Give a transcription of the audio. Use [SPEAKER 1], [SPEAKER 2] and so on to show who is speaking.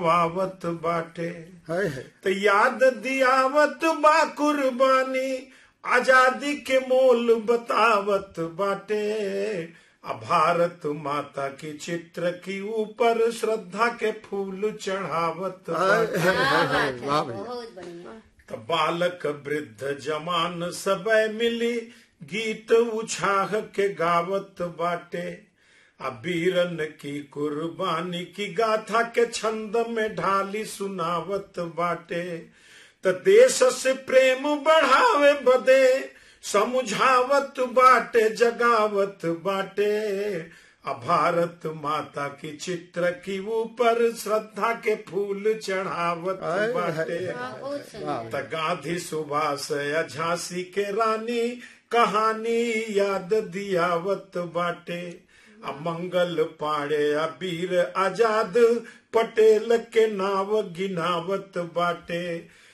[SPEAKER 1] वावत बाटे
[SPEAKER 2] है है
[SPEAKER 1] तो याद दियावत बा कुर्बानी आजादी के मोल बतावत बाटे आ भारत माता की चित्र की ऊपर श्रद्धा के फूल चढ़ावत
[SPEAKER 2] है,
[SPEAKER 1] बाटे
[SPEAKER 2] है, है,
[SPEAKER 3] क्या
[SPEAKER 2] है,
[SPEAKER 3] बात है
[SPEAKER 2] वाह भैया
[SPEAKER 3] बहुत बढ़िया
[SPEAKER 1] त बालक वृद्ध जमान सबय मिली गीत उछाह के गावत बाटे आ बीरन की कुर्बानी की गाथा के छंद में ढाली सुनावत बाटे त देश से प्रेम बढ़ावे बदे समझावत बाटे जगावत बाटे आ भारत माता की चित्र की ऊपर श्रद्धा के फूल चढ़ावत
[SPEAKER 2] है, है,
[SPEAKER 1] बाटे
[SPEAKER 2] है।
[SPEAKER 3] हाँ, बहुत सुंदर
[SPEAKER 1] त गांधी सुभाष या झांसी के रानी कहानी याद दियावत बाटे आ मंगल पाड़े आ वीर आजाद पटेल के नाव गिनावत बाटे